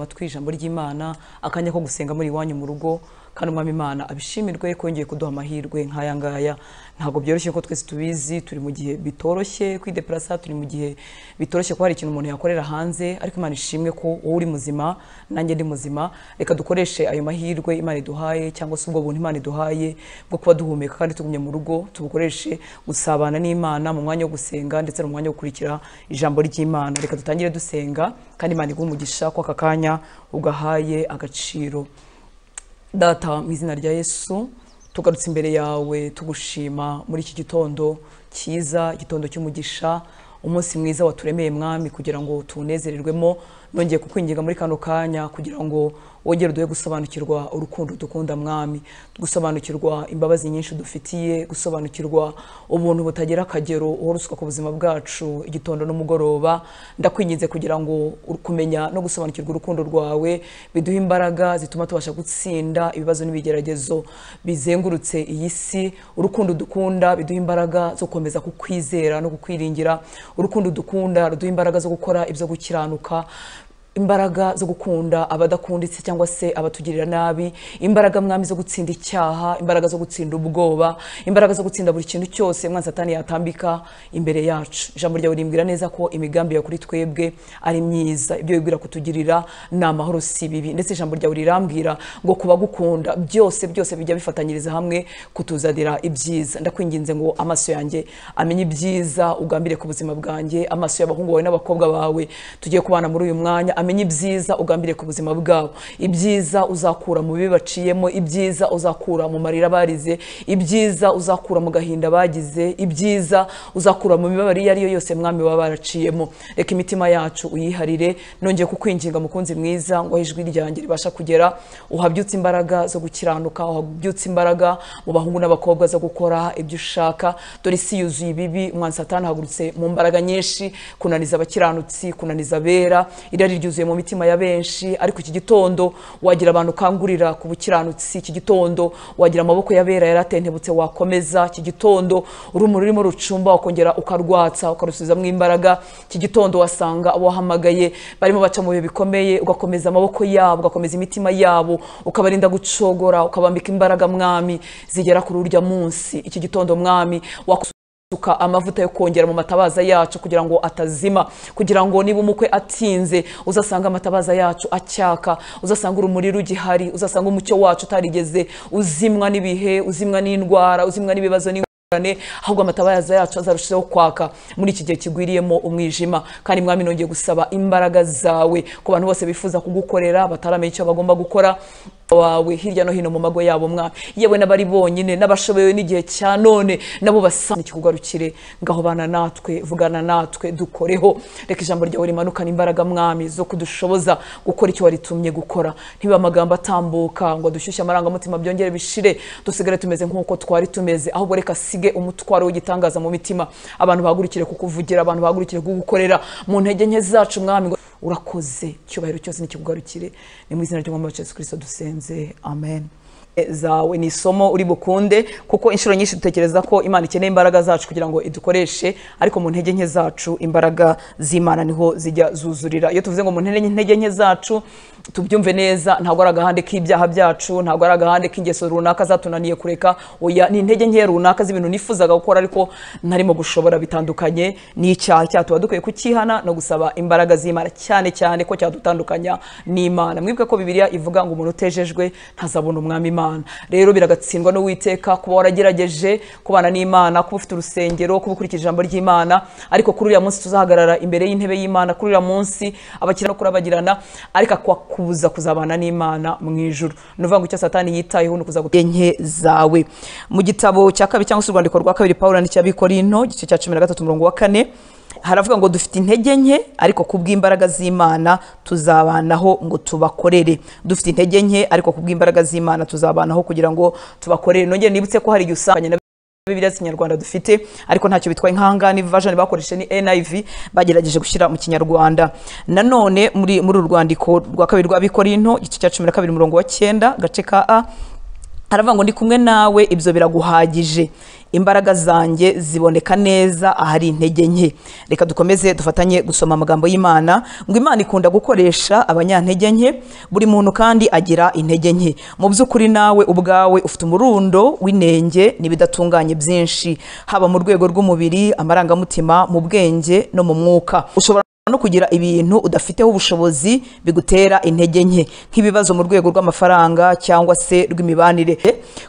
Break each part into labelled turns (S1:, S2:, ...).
S1: amatwi ijambo ry'imana akanya ko gusenga muri iwanyu mu rugo kandi umwami imana abishimirwe ko yongeye kuduha amahirwe nk'aya ngaya ntabwo byoroshye ko twese tubizi turi mu gihe bitoroshye kwideparasa turi mu gihe bitoroshye ko hari ikintu umuntu yakorera hanze ariko imana ishimwe ko wowe uri muzima nanjye ndi muzima reka dukoreshe ayo mahirwe imana iduhaye cyangwa se ubwo buntu imana iduhaye bwo kuba duhumeka kandi tugumye mu rugo tubukoreshe gusabana n'imana mu mwanya wo gusenga ndetse no mu mwanya wo gukurikira ijambo ry'imana reka dutangire dusenga kandi imana iguhe umugisha ko aka kanya ugahaye agaciro data mu izina rya yesu tugarutse imbere yawe tugushima muri iki gitondo cyiza igitondo cy'umugisha umunsi mwiza waturemeye mwami kugira ngo tuwunezererwemo nongeye kukwinginga muri kano kanya kugira ngo wongere uduhe gusobanukirwa urukundo dukunda mwami gusobanukirwa imbabazi nyinshi dufitiye gusobanukirwa ubuntu butagira akagero uhorusuka ku buzima bwacu igitondo n'umugoroba ndakwinginze kugira ngo kumenya no gusobanukirwa urukundo rwawe biduhe imbaraga zituma tubasha gutsinda ibibazo n'ibigeragezo bizengurutse iyi si urukundo dukunda biduha imbaraga zo gukomeza kukwizera no kukwiringira urukundo dukunda ruduha imbaraga zo gukora ibyo gukiranuka imbaraga zo gukunda abadakunditse cyangwa se abatugirira nabi imbaraga mwami zo gutsinda icyaha imbaraga zo gutsinda ubwoba imbaraga zo gutsinda buri kintu cyose mwanzi satani yatambika imbere yacu ijambo ryawe rimbwira neza ko imigambi yawe kuri twebwe ari myiza ibyo wibwira kutugirira ni amahoro si ibibi ndetse ijambo ryawe rirambwira ngo kubagukunda byose byose bijya bifatanyiriza hamwe kutuzanira ibyiza ndakwinginze ngo amaso yanjye amenye ibyiza ugambire ku buzima bwanjye amaso y'abahungu bawe n'abakobwa bawe tugiye kubana muri uyu mwanya amenye ibyiza ugambire ku buzima bwabo ibyiza uzakura mu bibi baciyemo ibyiza uzakura mu marira barize ibyiza uzakura mu gahinda bagize ibyiza uzakura mu mibabaro iyo ariyo yose mwami baba baraciyemo reka imitima yacu uyiharire nongeye kukwinginga mukunzi mwiza ngo ijwi ryanjye ribasha kugera uhabyutse imbaraga zo gukiranuka uhabyutse imbaraga mu bahungu n'abakobwa zo gukora ibyo ushaka dore isi yuzuye ibibi umwansi atanahagurutse mu mbaraga nyinshi kunaniza abakiranutsi kunaniza abera irari ryuzuye ryuzuye mu mitima ya benshi ariko iki gitondo wagira abantu ukangurira ku bukiranutsi iki gitondo wagira amaboko y'abera yaratentebutse wakomeza iki gitondo urumuri rurimo rucumba wakongera ukarwatsa ukarusubizamo imbaraga iki gitondo wasanga abo wahamagaye barimo baca mu bihe bikomeye ugakomeza amaboko yabo ugakomeza imitima yabo ukabarinda gucogora ukabambika imbaraga mwami zigera kuri urya munsi iki gitondo mwami wakusu suka amavuta yo kongera mu matabaza yacu kugira ngo atazima kugira ngo niba umukwe atinze uzasanga amatabaza yacu acyaka uzasanga urumuri rugihari uzasanga umucyo wacu utarigeze uzimwa n'ibihe uzimwa n'indwara uzimwa n'ibibazo n'ingorane ahubwo amatabaza yacu azarushaho kwaka muri iki gihe kigwiriyemo umwijima kandi mwami nongeye gusaba imbaraga zawe ku bantu bose bifuza kugukorera bataramenya icyo bagomba gukora wawe hirya no hino mu mago yabo mwami yewe n'abari bonyine n'abashoboye n'igihe cya none nabo basana ikikugarukire ngaho bana natwe vugana natwe dukoreho reka ijambo ryawe rimanukana imbaraga mwami zo kudushoboza gukora icyo waritumye gukora ntiba amagambo atambuka ngo dushyushye amarangamutima byongere bishire dusigare tumeze nk'uko twari tumeze ahubwo reka asige umutwaro w'igitangaza mu mitima abantu bahagurikire kukuvugira abantu bahagurikire kugukorera mu ntege nke zacu mwami urakoze icyubahiro cyose nikikugarukire ni mu izina ry'umwami wa Yesu kirisito dusenze amen zawe ni isomo uri bukunde kuko inshuro nyinshi dutekereza ko imana ikeneye imbaraga zacu kugira ngo idukoreshe ariko mu ntege nke zacu imbaraga z'imana niho zijya zuzurira iyo tuvuze ngo mu ntege nke zacu tubyumve neza ntabwo ari agahande k'ibyaha byacu ntabwo ari agahande k'ingeso runaka zatunaniye kureka oya ni intege nke runaka z'ibintu nifuzaga gukora ariko ntarimo gushobora bitandukanye n'icyaha cyatuba dukwiye kukihana no gusaba imbaraga z'imana cyane cyane ko cyadutandukanya n'imana mwibuke ko bibiliya ivuga ngo umuntu utejejwe ntazabona umwami imana rero biragatsindwa n'uwiteka kuba waragerageje kubana n'imana kuba ufite urusengero kuba ukurikije ijambo ry'imana ariko kuri uriya munsi tuzahagarara imbere y'intebe y'imana kuri uriya munsi abakiriya no kurabagirana ariko akwakubuza kuzabana n'imana mu ijoro ni ukuvuga ngo icyo satani yitayeho ni ukuzagutera nke zawe mu gitabo cya kabiri cyangwa se urwandiko rwa kabiri paul yandikiye abikorino igice cya cumi na gatatu umurongo wa kane haravuga ngo dufite intege nke ariko kubw'imbaraga z'imana tuzabanaho ngo tubakorere dufite intege nke ariko kubw'imbaraga z'imana tuzabanaho kugira ngo tubakorere nongere nibutse ko hari igihe usanganye na bibiliya z'ikinyarwanda dufite ariko ntacyo bitwaye nkangani version bakoresheje ni NIV bagerageje gushyira mu kinyarwanda nanone muri muri uru rwandiko rwa kabiri rwa bikorinto igice cya cumi na kabiri umurongo wa cyenda gace ka a aravuga ngo ndi kumwe nawe ibyo biraguhagije imbaraga zanjye ziboneka neza ahari intege nke reka dukomeze dufatanye gusoma amagambo y'imana ngo imana ikunda gukoresha abanyantege nke buri muntu kandi agira intege nke mu by'ukuri nawe ubwawe ufite umurundo w'inenge n'ibidatunganye byinshi haba mu rwego rw'umubiri amarangamutima mu bwenge no mu mwuka ushobora no kugira ibintu udafiteho ubushobozi bigutera intege nke nk'ibibazo mu rwego rw'amafaranga cyangwa se rw'imibanire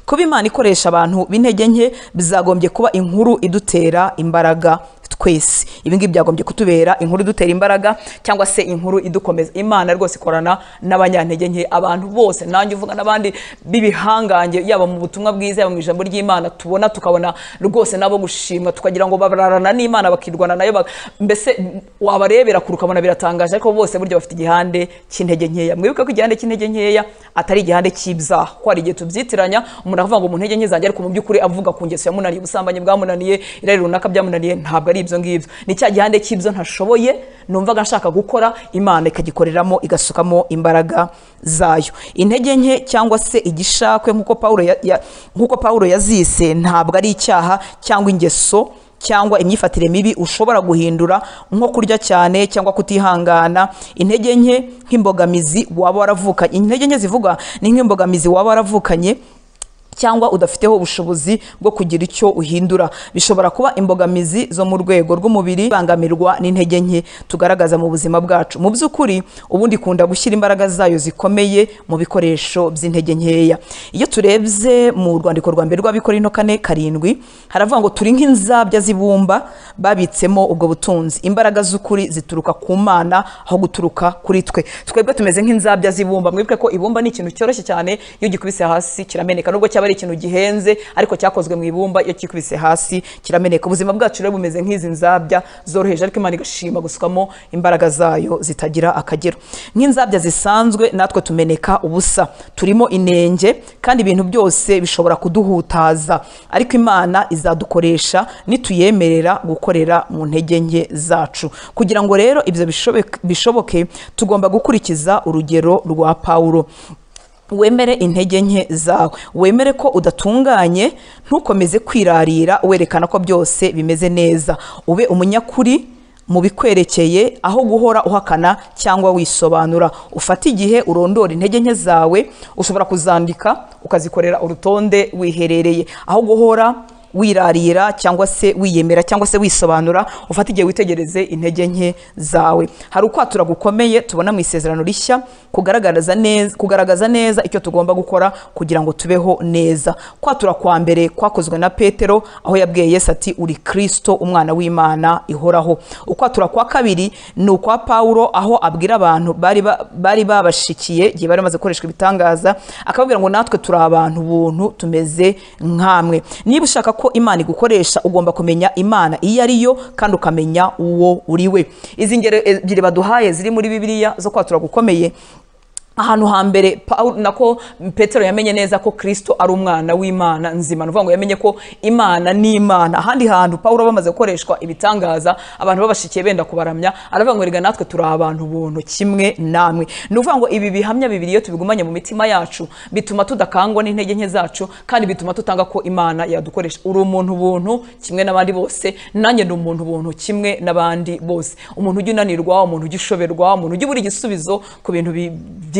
S1: kuba imana ikoresha abantu b'intege nke bizagombye kuba inkuru idutera imbaraga twese ibi ngibi byagombye kutubera inkuru idutera imbaraga cyangwa se inkuru idukomeza imana rwose ikorana n'abanyantege nke abantu bose nanjye uvuga n'abandi b'ibihangange yaba mu butumwa bwiza yaba mu ijambo ry'imana tubona tukabona rwose nabo gushimwa tukagira ngo bararana n'imana bakirwana nayo bak- mbese wabareba urebera kure ukabona biratangaje ariko bose burya bafite igihande cy'intege nkeya mwibuke ko igihande cy'intege nkeya atari igihande cy'ibyaha ko hari igihe tubyitiranya umuntu akavuga ngo mu ntege nke zanjye ariko mu by'ukuri avuga ku ngeso yamunaniye ubusambanyi bwamunaniye irari runaka byamunaniye ntabwo ari ibyo ngibyo ni cya gihande cy'ibyo ntashoboye numvaga nshaka gukora imana ikagikoreramo igasukamo imbaraga zayo intege nke cyangwa se igishakwe nk'uko pawulo ya- ya- nk'uko pawulo yazise ntabwo ari icyaha cyangwa ingeso cyangwa imyifatire mibi ushobora guhindura nko kurya cyane cyangwa kutihangana intege nke nk'imbogamizi waba waravukanye intege nke zivuga ni nk'imbogamizi waba waravukanye cyangwa udafiteho ubushobozi bwo kugira icyo uhindura bishobora kuba imbogamizi zo mu rwego rw'umubiri bangamirwa n'intege nke tugaragaza mu buzima bwacu mu by'ukuri ubundi ikunda gushyira imbaraga zayo zikomeye mu bikoresho by'intege nkeya iyo turebye mu rwandiko rwa mbere rw'abikora ino kane karindwi haravuga ngo turi nk'inzabya z'ibumba babitsemo ubwo butunzi imbaraga z'ukuri zituruka ku mana aho guturuka kuri twe twebwe tumeze nk'inzabya z'ibumba mwibuke ko ibumba ni ikintu cyoroshye cyane iyo ugikubise hasi kirameneka nubwo cyaba ari ikintu gihenze ariko cyakozwe mu ibumba iyo kikubise hasi kirameneka ubuzima bwacu rero bumeze nk'izi nzabya zoroheje ariko imana igashima gusukamo imbaraga zayo zitagira akagero nk'inzabya zisanzwe natwe tumeneka ubusa turimo inenge kandi ibintu byose bishobora kuduhutaza ariko imana izadukoresha nituyemerera gukorera mu ntege nke zacu kugira ngo rero ibyo bishobe- bishoboke tugomba gukurikiza urugero rwa pawulo wemere intege nke zawe wemere ko udatunganye ntukomeze kwirarira werekana ko byose bimeze neza ube umunyakuri mu bikwerekeye aho guhora uhakana cyangwa wisobanura ufate igihe urondora intege nke zawe ushobora kuzandika ukazikorera urutonde wiherereye aho guhora wirarira cyangwa se wiyemera cyangwa se wisobanura ufate igihe witegereze intege nke zawe hari ukwatura gukomeye tubona mu isezerano rishya kugaragaza neza kugaragaza neza icyo tugomba gukora kugira ngo tubeho neza kwatura kwa mbere kwakozwe na petero aho yabwiye yesu ati uri kristo umwana w'imana ihoraho ukwatura kwa kabiri ni ukwa pawulo aho abwira abantu bari ba- bari babashikiye igihe bari bamaze gukoreshwa ibitangaza akababwira ngo natwe turi abantu buntu tumeze nkamwe niba ushaka ko imana igukoresha ugomba kumenya imana iyo ari yo kandi ukamenya uwo uri we izi ngero ebyiri baduhaye ziri muri bibiliya zo kwatura gukomeye ahantu hambere Pawulo- nako petero yamenye neza ko kristo ari umwana w'imana nzima ni ukuvuga ngo yamenye ko imana ni imana ahandi hantu pawulo bamaze gukoreshwa ibitangaza abantu babashikiye benda kubaramya aravuga ngo erega natwe turi abantu buntu kimwe namwe ni ukuvuga ngo ibi bihamya bibiri iyo tubigumanye mu mitima yacu bituma tudakangwa n'intege nke zacu kandi bituma tutanga ko imana yadukoresha uri umuntu buntu kimwe n'abandi bose nanjye ni umuntu buntu kimwe n'abandi bose umuntu ujya unanirwa umuntu ujya ushoberwa umuntu ujya ubura igisubizo ku bintu bi-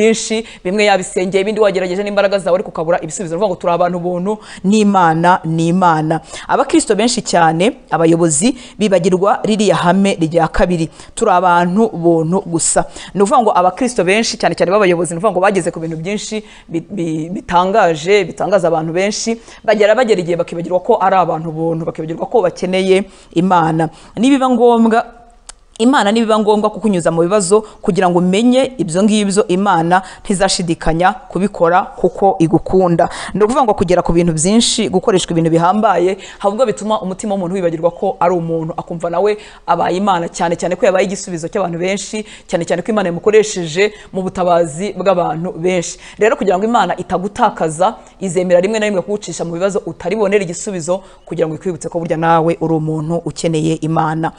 S1: byinshi bimwe yabisengeye ibindi wagerageje n'imbaraga zawe ariko ukabura ibisubizo ni ukuvuga ngo turi abantu buntu n'imana n'imana abakristo benshi cyane abayobozi bibagirwa ririya hame rya kabiri turi abantu buntu gusa ni ukuvuga ngo abakristo benshi cyane cyane b'abayobozi ni ukuvuga ngo bageze ku bintu byinshi bi- bi- bitangaje bitangaza abantu benshi bagera bagera igihe bakibagirwa ko ari abantu buntu bakibagirwa ko bakeneye imana nibiba ngombwa imana nibiba ngombwa kukunyuza mu bibazo kugira ngo umenye ibyo ngibyo imana ntizashidikanya kubikora kuko igukunda ni ukuvuga ngo kugera ku bintu byinshi gukoreshwa ibintu bihambaye ahubwo bituma umutima w'umuntu wibagirwa ko ari umuntu akumva nawe abaye imana cyane cyane ko yabaye igisubizo cy'abantu benshi cyane cyane ko imana yamukoresheje mu butabazi bw'abantu benshi rero kugira ngo imana itagutakaza izemera rimwe na rimwe kugucisha mu bibazo utaribonera igisubizo kugira ngo ikwibutse ko burya nawe uri umuntu ukeneye imana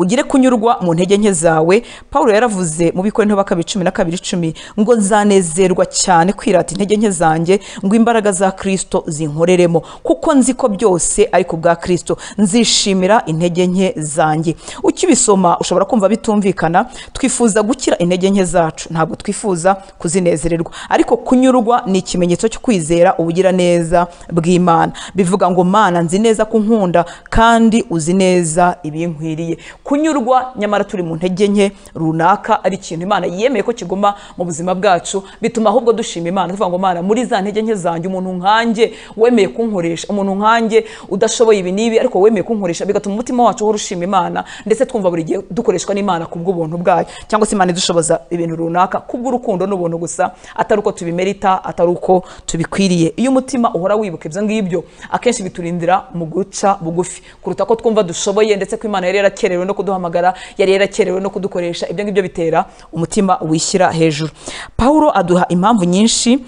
S1: ugire kunyurwa mu ntege nke zawe paul yaravuze mu bikorintho bakabiri cumi na kabiri icumi ngo nzanezerwa cyane kwirata intege nke zanjye ngo imbaraga za kirisito zinkoreremo kuko nzi ko byose ari ku bwa kirisito nzishimira intege nke zanjye ukibisoma ushobora kumva bitumvikana twifuza gukira intege nke zacu ntabwo twifuza kuzinezererwa ariko kunyurwa ni ikimenyetso cyo kwizera ubugiraneza bw'imana bivuga ngo mana nzi neza ko unkunda kandi uzi neza ibinkwiriye kunyurwa nyamara turi mu ntege nke runaka ari ikintu imana yemeye ko kiguma mu buzima bwacu bituma ahubwo dushima imana tuvuga ngo mana muri za ntege nke zanjye umuntu nkanjye wemeye kunkoresha umuntu nkanjye udashoboye ibi n'ibi ariko wemeye kunkoresha bigatuma umutima wacu uhora ushima imana ndetse twumva buri gihe dukoreshwa n'imana ku bw'ubuntu bwayo cyangwa se imana idushoboza ibintu runaka kubw'urukundo n'ubuntu gusa atari uko tubimerita atari uko tubikwiriye iyo umutima uhora wibuka ibyo ngibyo akenshi biturindira mu guca bugufi kuruta ko twumva dushoboye ndetse ko imana yari yarakerewe no kuduhamagara yari yarakerewe no kudukoresha ibyo ngibyo bitera umutima wishyira hejuru pawulo aduha impamvu nyinshi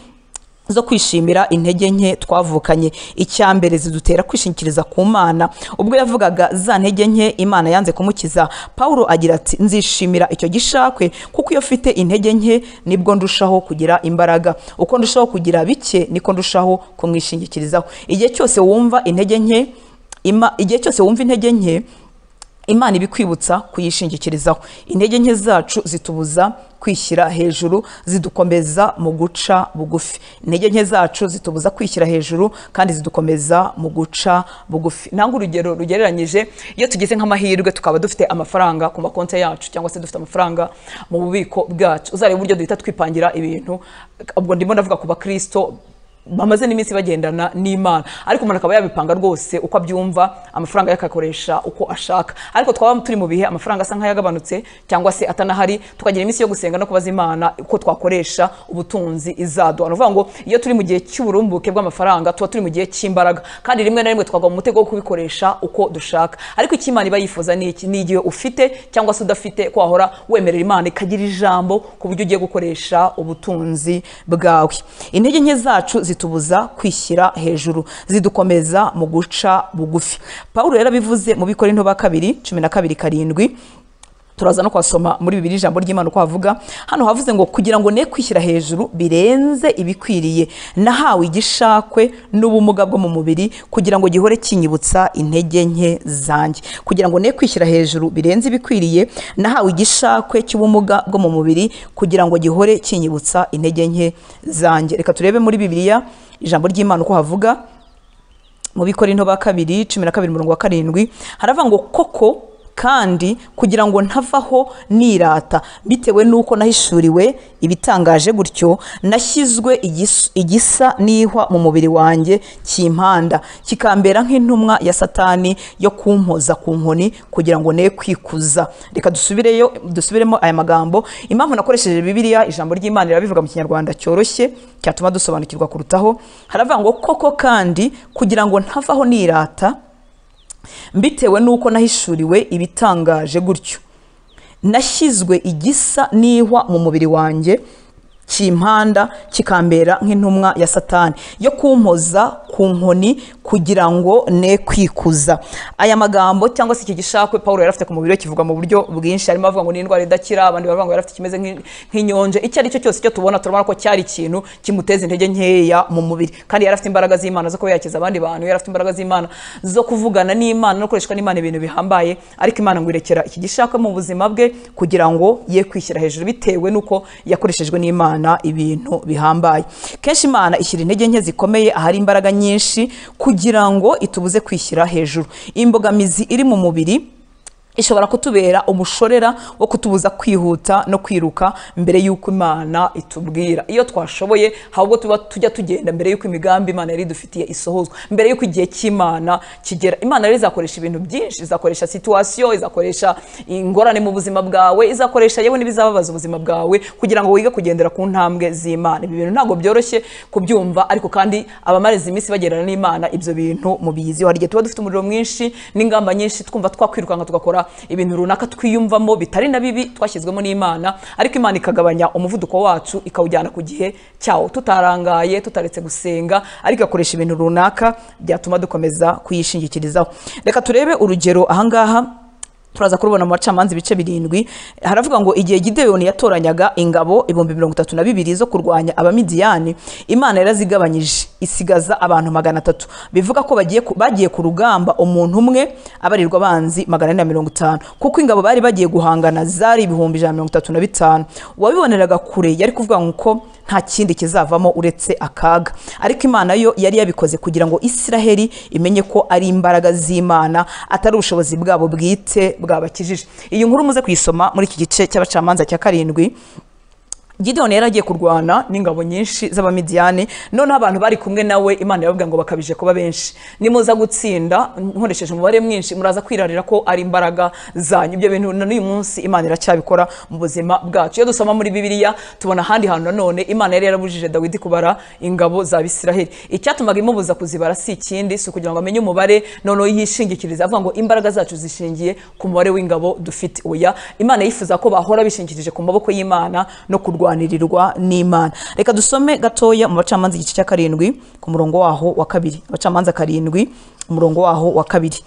S1: zo kwishimira intege nke twavukanye icya mbere zidutera kwishingikiriza ku mana ubwo yavugaga za ntege nke imana yanze kumukiza paul agira ati nzishimira icyo gishakwe kuko iyo mfite intege nke nibwo ndushaho kugira imbaraga uko ndushaho kugira bike niko ndushaho kumwishingikirizaho igihe cyose wumva intege nke ima- igihe cyose wumva intege nke imana ibikwibutsa kuyishingikirizaho intege nke zacu zitubuza kwishyira hejuru zidukomeza mu guca bugufi intege nke zacu zitubuza kwishyira hejuru kandi zidukomeza mu guca bugufi nangwa urugero rugereranyije iyo tugize nk'amahirwe tukaba dufite amafaranga ku makonti yacu cyangwa se dufite amafaranga mu bubiko bwacu uzareba uburyo duhita twipangira ibintu ubwo ndimo ndavuga ku bakristo bamaze n'iminsi bagendana n'imana ariko umuntu akaba yabipanga rwose uko abyumva amafaranga yakakoresha uko ashaka ariko twaba turi mu bihe amafaranga asa nk'ayagabanutse cyangwa se atanahari tukagira iminsi yo gusenga no kubaza imana uko twakoresha ubutunzi izaduha ni ukuvuga ngo iyo turi mu gihe cy'uburumbuke bw'amafaranga tuba turi mu gihe cy'imbaraga kandi rimwe na rimwe twagwa mu mutego wo kubikoresha uko dushaka ariko icyo imana iba yifuza ni iki ni igihe ufite cyangwa se udafite ko wahora wemerera imana ikagira ijambo ku buryo ugiye gukoresha ubutunzi bwawe intege nke zacu zitubuza kwishyira hejuru zidukomeza mu guca bugufi paul yarabivuze mu bikorinto ba kabiri cumi na kabiri karindwi turaza no kwasoma muri bibiri ijambo ry'imana uko havuga hano havuze ngo kugira ngo ne kwishyira hejuru birenze ibikwiriye nahawe igishakwe n'ubumuga bwo mu mubiri kugira ngo gihore kinyibutsa intege nke zanjye kugira ngo ne kwishyira hejuru birenze ibikwiriye nahawe igishakwe cy'ubumuga bwo mu mubiri kugira ngo gihore kinyibutsa intege nke zanjye reka turebe muri bibiliya ijambo ry'imana uko havuga mu bikorinto ba kabiri cumi na kabiri umurongo wa karindwi haravuga ngo koko kandi kugira ngo ntavaho nirata bitewe n'uko nahishuriwe ibitangaje gutyo nashyizwe igis- igisa n'ihwa mu mubiri wanjye kimpanda kikambera nk'intumwa ya satani yo kumpoza ku nkoni kugira ngo ne kwikuza reka dusubireyo dusubiremo aya magambo impamvu nakoresheje bibiliya ijambo ry'imana rirabivuga mu kinyarwanda cyoroshye cyatuma dusobanukirwa kurutaho haravuga ngo koko kandi kugira ngo ntavaho nirata mbitewe n'uko nahishuriwe ibitangaje gutyo nashyizwe igisa n'ihwa mu mubiri wanjye kimpanda kikambera nk'intumwa ya satani yo kumpoza ku nkoni kugira ngo ne kwikuza aya magambo cyangwa se iki gishakwe paul yari afite ku mubiri we kivuga mu buryo bwinshi harimo abavuga ngo ni indwara idakira abandi bavuga ngo yari afite ikimeze nk'i- nk'inyonje icyo ari cyo cyose icyo tubona turabona ko cyari ikintu kimuteza intege nkeya mu mubiri kandi yari afite imbaraga z'imana zo kuba yakiza abandi bantu yari afite imbaraga z'imana zo kuvugana n'imana no gukoreshwa n'imana ibintu bihambaye ariko imana ngo irekera iki gishakwe mu buzima bwe kugira ngo ye kwishyira hejuru bitewe n'uko yakoreshejwe n'imana ibintu bihambaye kenshi imana ishyira intege nke zikomeye ahari imbaraga nyinshi kugira ngo itubuze kwishyira hejuru imbogamizi iri mu mubiri ishobora kutubera umushorera wo kutubuza kwihuta no kwiruka mbere y'uko imana itubwira iyo twashoboye hari ubwo tuba tujya tugenda mbere y'uko imigambi imana yari idufitiye isohozwa mbere y'uko igihe cy'imana kigera imana rero izakoresha ibintu byinshi izakoresha situwasiyo izakoresha ingorane mu buzima bwawe izakoresha yewe n'ibizababaza ubuzima bwawe kugira ngo wige kugendera ku ntambwe z'imana ibi bintu ntabwo byoroshye kubyumva ariko kandi abamariza iminsi bagendana n'imana ibyo bintu mubizi hari igihe tuba dufite umuriro mwinshi n'ingamba nyinshi twumva twakwirukanka tugakora ibintu runaka twiyumvamo bitari na bibi twashyizwemo n'imana ariko imana ikagabanya umuvuduko wacu ikawujyana ku gihe cyawo tutarangaye tutaretse gusenga ariko igakoresha ibintu runaka byatuma dukomeza kuyishingikirizaho reka turebe urugero ahangaha turaza kurubona mu bacamanza ibice birindwi haravuga ngo igihe gideyoni yatoranyaga ingabo ibihumbi mirongo itatu na bibiri zo kurwanya abamidiyani imana yarazigabanyije isigaza abantu magana atatu bivuga ko bagiye ku- bagiye ku rugamba umuntu umwe abarirwa abanzi magana ane na mirongo itanu kuko ingabo bari bagiye guhangana zari ibihumbi ijana na mirongo itatu na bitanu uwabiboneraga kure yari kuvuga ngo nta kindi kizavamo uretse akaga ariko imana yo yari yabikoze kugira ngo isiraheli imenye ko ari imbaraga z'imana atari ubushobozi bwabo bwite bwabakijije iyi nkuru muze kuyisoma muri iki gice cy'abacamanza cya karindwi Gideon yari agiye kurwana n'ingabo nyinshi z'abamidiyani noneho abantu bari kumwe nawe imana yababwira ngo bakabije kuba benshi nimuza gutsinda nkoresheje umubare mwinshi muraza kwirarira ko ari imbaraga zanyu ibyo bintu na n'uyu munsi imana iracyabikora mu buzima bwacu iyo dusoma muri bibiliya tubona ahandi hantu nanone imana yari yarabujije dawidi kubara ingabo za bisiraheli icyatumaga imubuza kuzibara si ikindi si ukugira ngo amenye umubare noneho yishingikiriza avuga ngo imbaraga zacu zishingiye ku mubare w'ingabo dufite oya imana yifuza ko bahora bishingikirije ku maboko y'imana no kurwanirirwa n'imana reka dusome gatoya mu bacamanza igice cya karindwi ku murongo waho wa kabiri abacamanza karindwi umurongo waho wa kabiri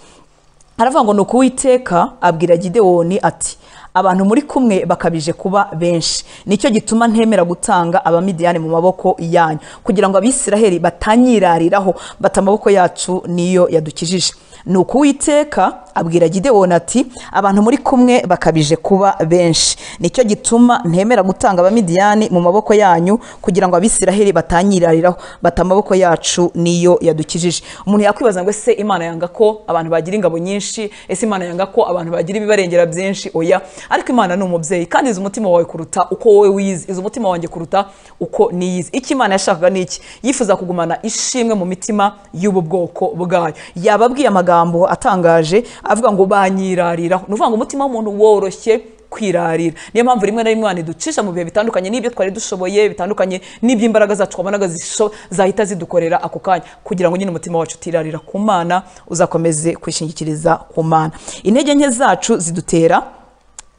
S1: haravuga ngo ni ukuwiteka abwira gidewoni ati abantu muri kumwe bakabije kuba benshi nicyo gituma ntemera gutanga abamidiyani mu maboko yanyu kugira ngo abisiraheli batanyirariraho bata amaboko yacu niyo yadukijije ni ukuwiteka abwira gidewoni ati abantu muri kumwe bakabije kuba benshi nicyo gituma ntemera gutanga abamidiyani mu maboko yanyu kugira ngo abisiraheli batanyirariraho bata amaboko yacu niyo yadukijije umuntu yakwibaza ngo ese imana yanga ko abantu bagira ingabo nyinshi ese imana yanga ko abantu bagira ibibarengera byinshi oya ariko imana ni umubyeyi kandi izi umutima wawe kuruta uko wowe wiyizi izi umutima wanjye kuruta uko niyizi icyo imana yashakaga ni iki yifuza kugumana ishimwe mu mitima y'ubu bwoko bwayo yababwiye amagambo atangaje avuga ngo banyirariraho ni ukuvuga ngo umutima w'umuntu woroshye kwirarira niyo mpamvu rimwe na rimwe waniducisha mu bihe bitandukanye n'ibyo twari dushoboye bitandukanye n'ibyo imbaraga zacu twabonaga zisho- zahita zidukorera ako kanya kugira ngo nyine umutima wacu utirarira ku mana uzakomeze kwishingikiriza ku mana intege nke zacu zidutera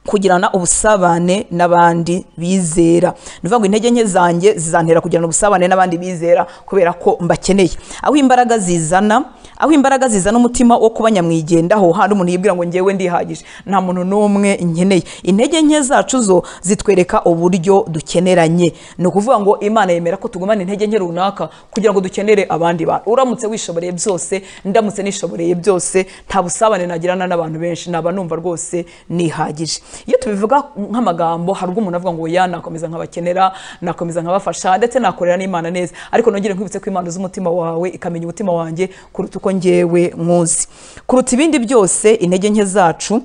S1: kugirana ubusabane n'abandi bizera ni ukuvuga ngo intege nke zanjye zizantera kugirana ubusabane n'abandi bizera kubera ko mbakeneye aho imbaraga zizana aho imbaraga zizana umutima wo kuba nyamwigendaho hano umuntu yibwira ngo ngewe ndihagije nta muntu n'umwe nkeneye intege nke zacu zo zitwereka uburyo dukeneranye ni ukuvuga ngo imana yemera ko tugumana intege nke runaka kugira ngo dukenere abandi bantu uramutse wishoboreye byose ndamutse nishoboreye byose nta busabane nagirana n'abantu benshi naba numva rwose nihagije iyo tubivuga nk'amagambo hari ubwo umuntu avuga ngo ya nakomeza nkabakenera nakomeza nkabafasha ndetse nakorera n'imana neza ariko nongere nkwibutse ko imana uzi umutima wawe ikamenya umutima wanjye kuruta uko ngewe nkuzi kuruta ibindi byose intege nke zacu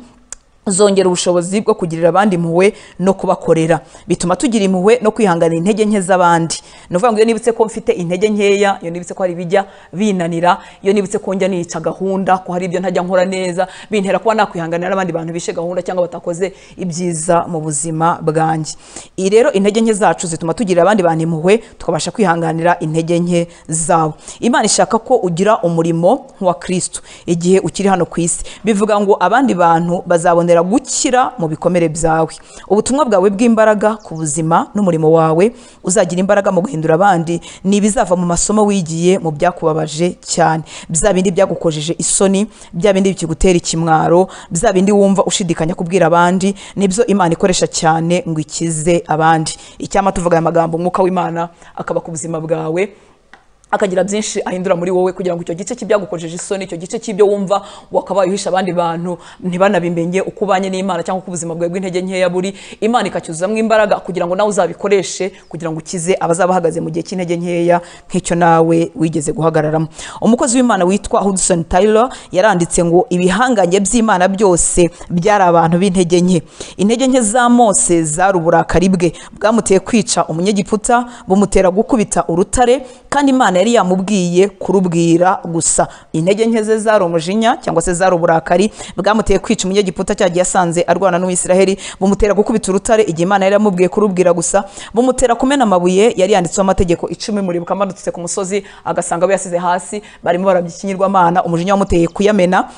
S1: zongera ubushobozi bwo kugirira abandi impuhwe no kubakorera bituma tugira impuhwe no kwihangana intege nke z'abandi ni ukuvuga ngo iyo nibutse ko mfite intege nkeya iyo nibutse ko hari ibijya binanira iyo nibutse ko njya nica gahunda ko hari ibyo ntajya nkora neza bintera kuba nakwihanganira n'abandi bantu bishe gahunda cyangwa batakoze ibyiza mu buzima bwanjye iyi rero intege nke zacu zituma tugirira abandi bantu impuhwe tukabasha kwihanganira intege nke zabo imana ishaka ko ugira umurimo nk'uwa kristo igihe ukiri hano ku isi bivuga ngo abandi bantu bazabonera gukira mu bikomere byawe ubutumwa bwawe bw'imbaraga ku buzima n'umurimo wawe uzagira imbaraga mu guhindura abandi ni ibizava mu masomo wigiye mu byakubabaje cyane bya bindi byagukojeje isoni bya bindi bikigutera ikimwaro bya bindi wumva ushidikanya kubwira abandi nibyo imana ikoresha cyane ngo ikize abandi icyama tuvuga aya magambo umwuka w'imana akaba ku buzima bwawe akagira byinshi ahindura muri wowe kugira ngo icyo gice cy'ibyagukojeje isoni icyo gice cy'ibyo wumva wakabaye uhisha abandi bantu ntibanabimenye uko ubanye n'imana cyangwa uko ubuzima bwawe bw'intege nkeya buri imana ikacyuzuzamo imbaraga kugira ngo nawe uzabikoreshe kugira ngo ukize abazaba bahagaze mu gihe cy'intege nkeya nk'icyo nawe wigeze guhagararamo umukozi w'imana witwa hudson taylor yaranditse ngo ibihangange by'imana byose byari abantu b'intege nke intege nke za mose zari uburakari bwe bwamuteye kwica umunyegiputa bumutera gukubita urutare kandi imana yari yamubwiye kurubwira gusa intege nke ze zari umujinya cyangwa se zari uburakari bwamuteye kwica umunyegiputa cyagiye asanze arwana n'uwisiraheli bumutera gukubita urutare igihe imana yari yamubwiye kurubwira gusa bumutera kumena amabuye yari yanditseho amategeko icumi muribuka amanutse ku musozi agasanga abo yasize hasi barimo baraby'ikinyirwamana umujinya wamuteye kuyamena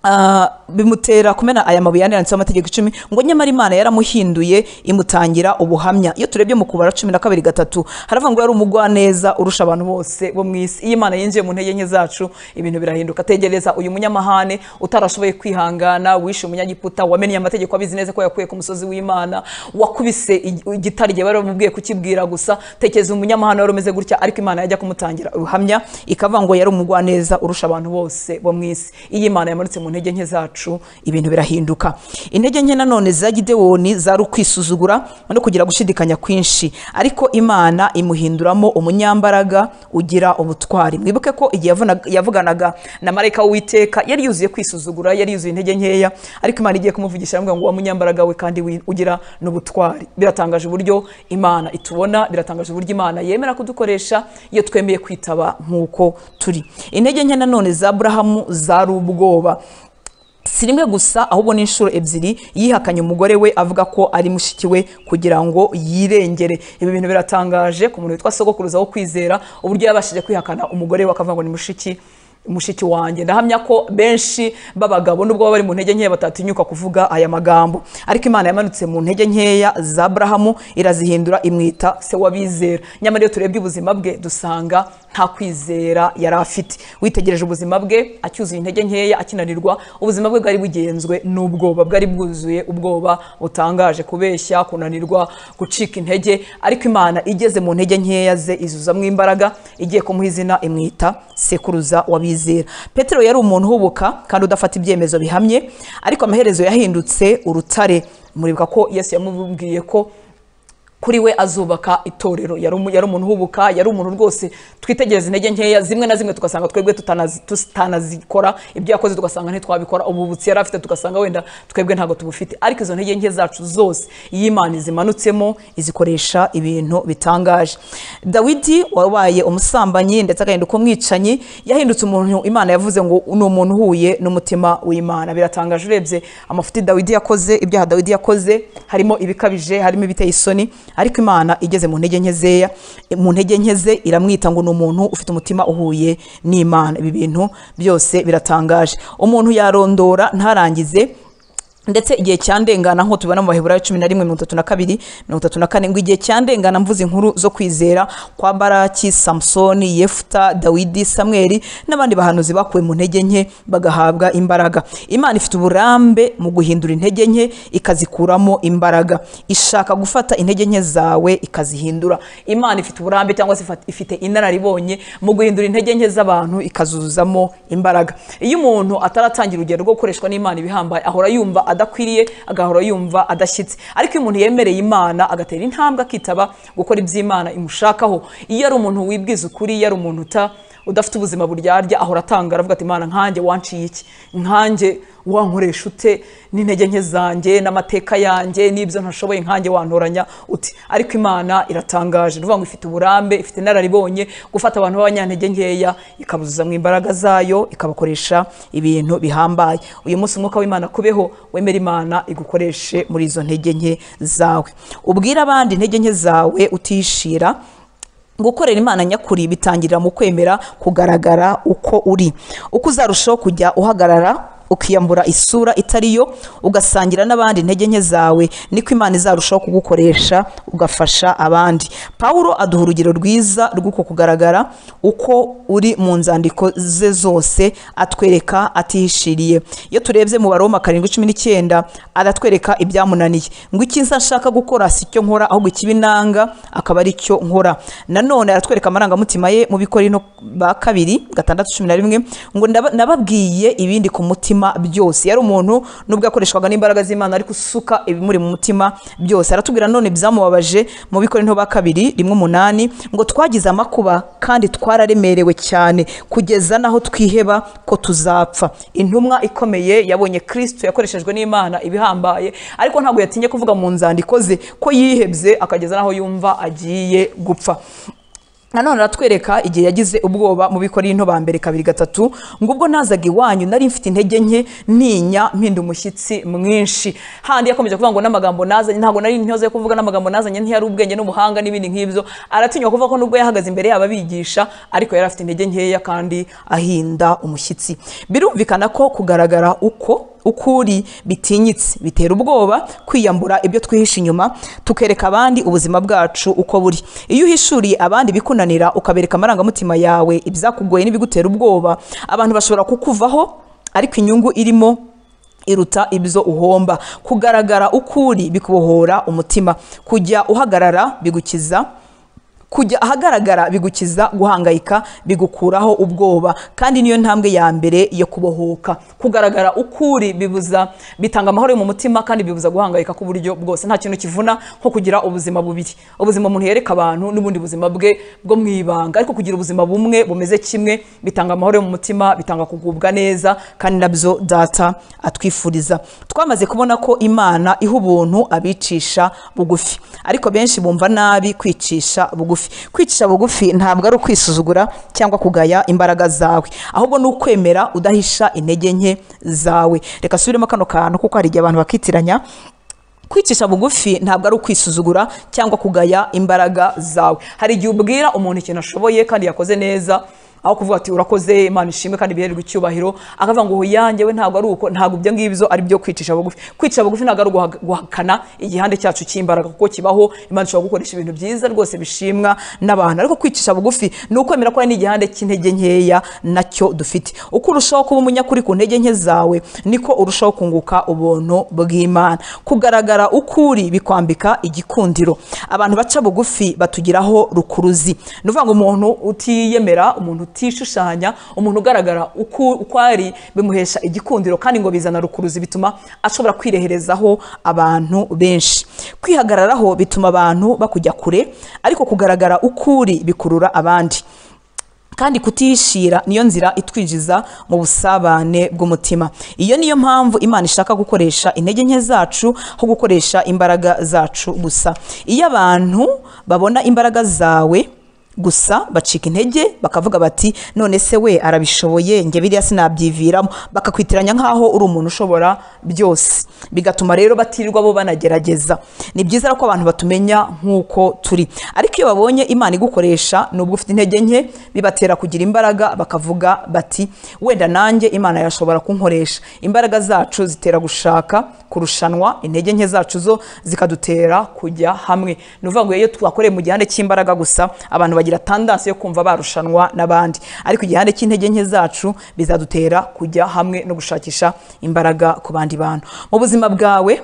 S1: Ah, bimutera kumena aya mabuye yane yanditseho amategeko icumi ngo nyamara imana yaramuhinduye imutangira ubuhamya iyo turebye mu kubara cumi na kabiri gatatu haravuga ngo yari umugwaneza urusha abantu bose bo mu isi iyo imana yinjiye mu ntege nke zacu ibintu birahinduka tegereza uyu munyamahane utarashoboye kwihangana wishe umunyagiputa wamenye amategeko abizi neza ko yakuye ku musozi w'imana wakubise ig- igitare igihe bari bamubwiye kukibwira gusa tekereza umunyamahane wari umeze gutya ariko imana yajya kumutangira ubuhamya ikavuga ngo yari umugwaneza urusha abantu bose bo mu isi iyo imana yamanutse mu ntege nke zacu ibintu birahinduka intege nke nanone za gidewoni zari ukwisuzugura no kugira gushidikanya kwinshi ariko imana imuhinduramo umunyambaraga ugira ubutwari mwibuke ko igihe yavuna- yavuganaga na marayika w'uwiteka yari yuzuye kwisuzugura yari yuzuye intege nkeya ariko imana igiye kumuvugisha aramubwira ngo wa munyambaraga we kandi wi- ugira n'ubutwari biratangaje uburyo imana itubona biratangaje uburyo imana yemera kudukoresha iyo twemeye kwitaba nk'uko turi intege nke nanone za aburahamu zari ubwoba si rimwe gusa ahubwo ni inshuro ebyiri yihakanye umugore we avuga ko ari mushiki we kugira ngo yirengere ibi bintu biratangaje ku muntu witwa sogokuruza wo kwizera uburyo yabashije kwihakana umugore we akavuga ngo ni mushiki mushiki wanjye ndahamya ko benshi b'abagabo nubwo baba bari mu ntege nkeya batatinyuka kuvuga aya magambo ariko imana yamanutse mu ntege nkeya za aburahamu irazihindura imwita se w'abizera nyamara iyo turebye ubuzima bwe dusanga nta kwizera yari afite witegereje ubuzima bwe acyuzuye intege nkeya akinanirwa ubuzima bwe bwari bugenzwe n'ubwoba bwari bwuzuye ubwoba butangaje kubeshya kunanirwa gucika intege ariko imana igeze mu ntege nkeya ze izuzamo imbaraga igiye kumuha izina imwita sekuruza w'abizera petero yari umuntu uhubuka kandi udafata ibyemezo bihamye ariko amaherezo yahindutse urutare muribuka ko yesu yamubwiye ko kuri we azubaka itorero yari umu- yari umuntu uhubuka yari umuntu rwose twitegereza intege nkeya zimwe na zimwe tugasanga twebwe tutanazi- tutanazikora ibyo yakoze tugasanga ntitwabikora ububutsi yari afite tugasanga wenda twebwe ntabwo tubufite ariko izo ntege nke zacu zose iyo imana izimanutsemo izikoresha ibintu bitangaje dawidi wabaye umusambanyi ndetse agahinduka umwicanyi yahindutse umuntu imana yavuze ngo ni umuntu uhuye n'umutima w'imana biratangaje urebye amafuti dawidi yakoze ibyaha dawidi yakoze harimo ibikabije harimo ibiteye isoni ariko imana igeze mu ntege nke zeya mu ntege nke ze iramwita ngo ni umuntu ufite umutima uhuye n'imana ibi bintu byose biratangaje umuntu yarondora ntarangize ndetse igihe cyandengana nk'uko tubibona mu baheburayo cumi na rimwe mirongo itatu na kabiri mirongo itatu na kane ngo igihe cyandengana mvuze inkuru zo kwizera kwa baraki samusoni yefuta dawidi samweri n'abandi bahanuzi bakuwe mu ntege nke bagahabwa imbaraga imana ifite uburambe mu guhindura intege nke ikazikuramo imbaraga ishaka gufata intege nke zawe ikazihindura imana ifite uburambe cyangwa se ifat- ifite inararibonye mu guhindura intege nke z'abantu ikazuzuzamo imbaraga iyo umuntu ataratangira urugero rwo gukoreshwa n'imana ibihambaye ahora yumva adakwiriye agahora yumva adashyitse ariko iyo umuntu yemereye imana agatera intambwe akitaba gukora iby'imana imushakaho iyo ari umuntu wibwiza ukuri iyo ari umuntu uta udafite ubuzima buryarya ahora atanga aravuga ati imana nkanjye wanciye iki nkanjye wankoresha ute n'intege nke zanjye n'amateka yanjye n'ibyo ntashoboye nkanjye wantoranya uti ariko imana iratangaje ni ukuvuga ngo ifite uburambe ifite inararibonye gufata abantu b'abanyantege nkeya ikabuzuzamo imbaraga zayo ikabakoresha ibintu bihambaye uyu munsi umwuka w'imana kubeho wemera imana igukoreshe muri izo ntege nke zawe ubwire abandi intege nke zawe utishira gukorera imana nyakuri bitangirira mu kwemera kugaragara uko uri uko uzarushaho kujya uhagarara ukiyambura isura itari yo ugasangira n'abandi intege nke zawe niko imana izarushaho kugukoresha ugafasha abandi pawulo aduha urugero rwiza rw'uko kugaragara uko uri mu nzandiko ze zose atwereka atihishiriye iyo turebye mu baroma karindwi cumi n'icyenda aratwereka ibyamunaniye ngo icyiza nshaka gukora si cyo nkora ahubwo ikibi nanga akaba ari cyo nkora nanone aratwereka amarangamutima ye mu bikorino ba kabiri gatandatu cumi na rimwe ngo "Ndaba- nababwiye ibindi ku mutima byose yari umuntu nubwo yakoreshwaga n'imbaraga z'imana ariko usuka ibimuri mu mutima byose aratubwira nanone ibyamubabaje mu bikorino ba kabiri rimwe umunani ngo twagize amakuba kandi twararemerewe cyane kugeza n'aho twiheba ko tuzapfa intumwa ikomeye yabonye kristo yakoreshejwe n'imana ibihambaye ariko ntabwo yatinye kuvuga mu nzandiko ze ko yihebye akageza n'aho yumva agiye gupfa nanone aratwereka igihe yagize ubwoba mu bikorinto ba mbere kabiri gatatu ngo ubwo nazaga iwanyu nari mfite intege nke ntinya mpinda umushyitsi mwinshi handi yakomeje kuvuga ngo n'amagambo nazanye ntabwo nari intyoze yo kuvuga n'amagambo nazanye ntiyari ubwenge n'ubuhanga n'ibindi nk'ibyo aratinywa kuvuga ko n'ubwo yahagaze imbere yabo abigisha ariko yari afite intege nkeya kandi ahinda umushyitsi birumvikana ko kugaragara uko ukuri bitinyitse bitera ubwoba kwiyambura ibyo twihisha inyuma tukereka abandi ubuzima bwacu uko buri iyo uhishuriye abandi ibikunanira ukabereka amarangamutima yawe ibyakugoye n'ibigutera ubwoba abantu bashobora kukuvaho ariko inyungu irimo iruta ibyo uhomba kugaragara ukuri bikubohora umutima kujya uhagarara bigukiza kujya ahagaragara bigukiza guhangayika bigukuraho ubwoba kandi niyo ntambwe ya mbere yo kubohoka kugaragara ukuri bibuza bitanga amahoro yo mu mutima kandi bibuza guhangayika ku buryo bwose nta kintu kivuna nko kugira ubuzima bubiri ubuzima umuntu yereka abantu n'ubundi buzima bwe bwo mu ibanga ariko kugira ubuzima bumwe bumeze kimwe bitanga amahoro yo mu mutima bitanga kugubwa neza kandi nabyo data atwifuriza twamaze kubona ko imana iha ubuntu abicisha bugufi ariko benshi bumva nabi kwicisha bugufi kwicisha bugufi ntabwo ari ukwisuzugura cyangwa kugaya imbaraga zawe ahubwo ni ukwemera udahisha intege nke zawe reka subiremo kano kantu kuko hari igihe abantu bakitiranya kwicisha bugufi ntabwo ari ukwisuzugura cyangwa kugaya imbaraga zawe hari igihe ubwira umuntu ikintu ashoboye kandi yakoze neza aho kuvuga ati urakoze imana ishimwe kandi bihererwe icyubahiro akavuga ngo uyanjye we ntabwo ari uko ntabwo ibyo ngibyo ari byo kwicisha bugufi kwicisha bugufi ntabwo ari uguha- guhakana igihande cyacu cy'imbaraga kuko kibaho imana ishobora gukoresha ibintu byiza rwose bishimwa n'abantu ariko kwicisha bugufi ni ukwemera ko hari n'igihande cy'intege nkeya nacyo dufite uko urushaho kuba umunyakuri ku ntege nke zawe niko urushaho kunguka ubuntu bw'imana kugaragara ukuri bikwambika igikundiro abantu baca bugufi batugiraho rukuruzi ni ukuvuga ngo umuntu utiyemera umuntu utishushanya umuntu ugaragara uko uko ari bimuhesha igikundiro kandi ngo bizana rukuruzi bituma ashobora kwireherezaho abantu benshi kwihagararaho bituma abantu bakujya kure ariko kugaragara ukuri bikurura abandi kandi kutihishira niyo nzira itwinjiza mu busabane bw'umutima iyo niyo mpamvu imana ishaka gukoresha intege nke zacu aho gukoresha imbaraga zacu gusa iyo abantu babona imbaraga zawe gusa bacika intege bakavuga bati none se we arabishoboye njye biriya sinabyiviramo bakakwitiranya nk'aho uri umuntu ushobora byose bigatuma rero batirirwa bo banagerageza ni byiza rero ko abantu batumenya nk'uko turi ariko iyo babonye imana igukoresha nubwo ufite intege nke bibatera kugira imbaraga bakavuga bati wenda nanjye imana yashobora kunkoresha imbaraga zacu zitera gushaka kurushanwa intege nke zacu zo zikadutera kujya hamwe ni ukuvuga ngo iyo twakoreye mu gihande cy'imbaraga gusa abantu bagira tandansi yo kumva barushanwa n'abandi ariko igihande cy'intege nke zacu bizadutera kujya hamwe no gushakisha imbaraga ku bandi bantu mu buzima bwawe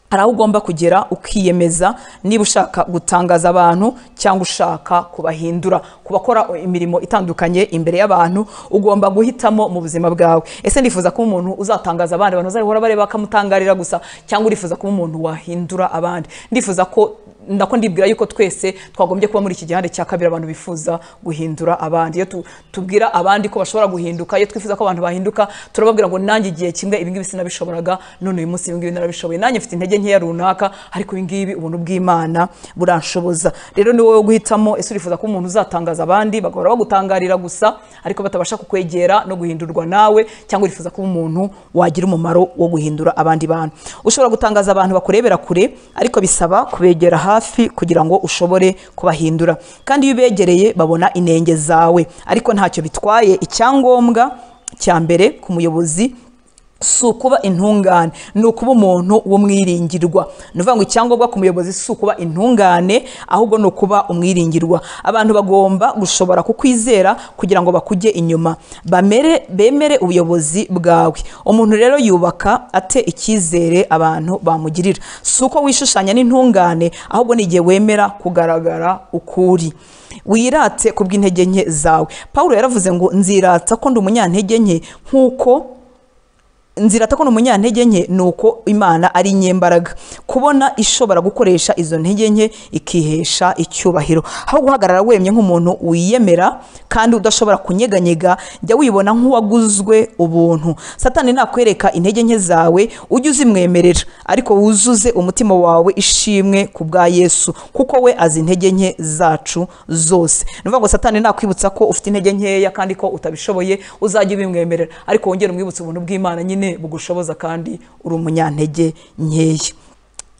S1: hari aho ugomba kugera ukiyemeza niba ushaka gutangaza abantu cyangwa ushaka kubahindura ku bakora imirimo itandukanye imbere y'abantu ugomba guhitamo mu buzima bwawe ese ndifuza kuba umuntu uzatangaza abandi abantu bazahora bareba bakamutangarira gusa cyangwa urifuza kuba umuntu wahindura abandi ndifuza ko ndako ndibwira yuko twese twagombye kuba muri iki gihande cya kabiri abantu bifuza guhindura abandi iyo tu- tubwira abandi ko bashobora guhinduka iyo twifuza ko abantu bahinduka turababwira ngo nanjye igihe kimwe ibi ngibi sinabishoboraga none uyu munsi ibi ngibi narabishoboye nanjye mfite intege nkeya runaka ariko ibi ngibi ubuntu bw'imana buranshoboza rero ni wowe guhitamo ese urifuza ko umuntu uzatangaza abandi bagahora bagutangarira gusa ariko batabasha kukwegera no guhindurwa nawe cyangwa urifuza kuba umuntu wagira umumaro wo guhindura abandi bantu ushobora gutangaza abantu bakurebera kure ariko bisaba kubegera hafi kugira ngo ushobore kubahindura kandi iyo ubegereye babona inenge zawe ariko ntacyo bitwaye icyangombwa cya mbere ku muyobozi si ukuba intungane ni ukuba umuntu w'umwiringirwa ni ukuvuga ngo icyangombwa ku muyobozi si ukuba intungane ahubwo ni ukuba umwiringirwa abantu bagomba gushobora kukwizera kugira ngo bakujye inyuma bamere bemere ubuyobozi bwawe umuntu rero yubaka ate icyizere abantu bamugirira si uko wishushanya n'intungane ahubwo ni igihe wemera kugaragara ukuri wirate ku bw'intege nke zawe paul yaravuze ngo nzirata ko ndi umunyantege nke nk'uko nzira ko ni umunyantege nke ni uko imana ari inyembaraga kubona ishobora gukoresha izo ntege nke ikihesha icyubahiro aho guhagarara wemye nk'umuntu wiyemera kandi udashobora kunyeganyega jya wibona nk'uwaguzwe ubuntu satani nakwereka intege nke zawe ujye uzimwemerera ariko wuzuze umutima wawe ishimwe ku bwa yesu kuko we azi intege nke zacu zose ni ukuvuga ngo satani nakwibutsa ko ufite intege nkeya kandi ko utabishoboye uzajya ubimwemerera ariko wongere umwibutse ubuntu bw'imana nyine bugushoboza kandi uri umunyantege nkeya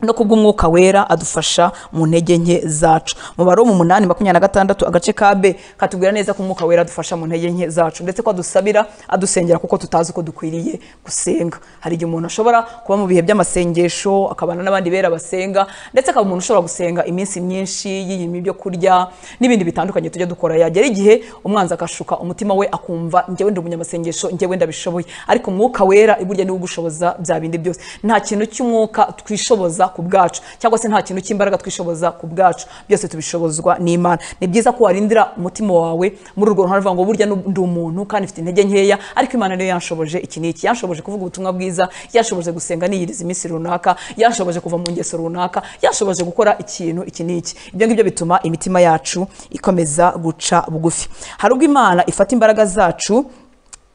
S1: no kubw'umwuka wera adufasha mu ntege nke zacu mu baro mu munani makumyabiri na gatandatu agace ka b katubwira neza ko umwuka wera adufasha mu ntege nke zacu ndetse ko adusabira adusengera kuko tutazi uko dukwiriye gusenga hari igihe umuntu ashobora kuba mu bihe by'amasengesho akabana n'abandi bera basenga ndetse akaba umuntu ushobora gusenga iminsi myinshi yiyima ibyo kurya n'ibindi bitandukanye tujya dukora yagera igihe umwanzi akashuka umutima we akumva njyewe ndi umunyamasengesho njyewe ndabishoboye ariko umwuka wera burya niwe ugushoboza bya bindi byose nta kintu cy'umwuka twishoboza ku bwacu cyangwa se nta kintu cy'imbaraga twishoboza ku bwacu byose tubishobozwa n'imana ni byiza ko warindira umutima wawe muri urwo ruhande uvuga ngo burya ndi umuntu kandi mfite intege nkeya ariko imana niyo yanshoboje iki n'iki yanshoboje kuvuga ubutumwa bwiza yanshoboje gusenga niyiriza iminsi runaka yanshoboje kuva mu ngeso runaka yanshoboje gukora ikintu iki n'iki ibyo ngibyo bituma imitima yacu ikomeza guca bugufi hari ubwo imana ifata imbaraga zacu